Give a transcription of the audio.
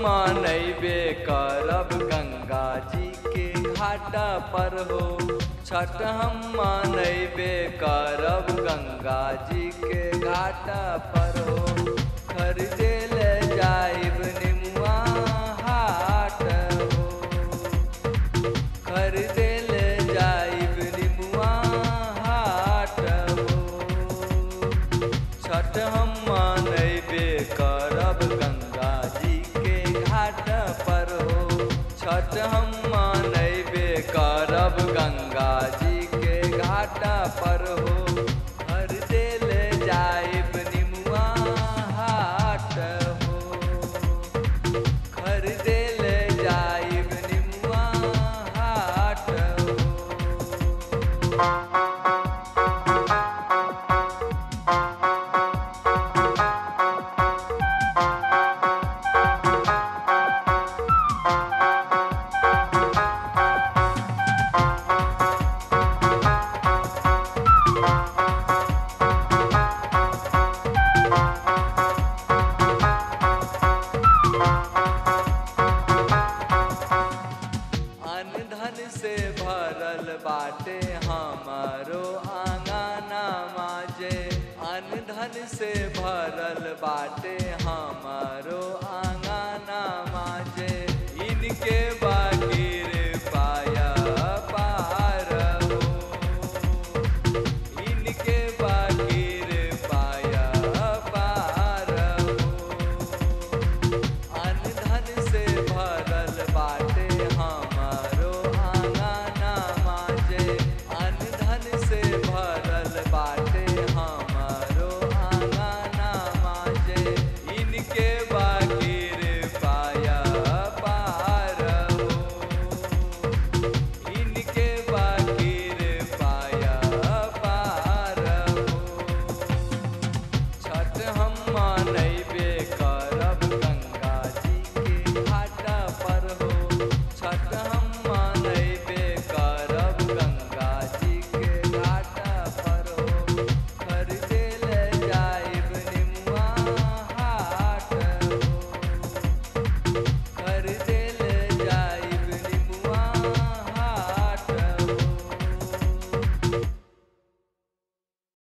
मनैबे करब गंगा जी के घाटा पर हो छठ हम मनैबे करब गंगा जी के घाटा पर हो खरीदे ले जाइब निमुआ हाट हो खरीदे ले जाइब निमुआ हाट हो छठ हम मनैबे करब गंगा जी के घाट पर हो छठ हम मनैबे करब गंगा जी के घाट पर हो खरीदे ले जाइब निमुआ हाट हो खरीदे ले जाइब निमुआ हाट हो अन धन से भरल बाटे हमारो आंगना माजे अन धन से भरल बाटे हमारो आंगना माजे इनके बा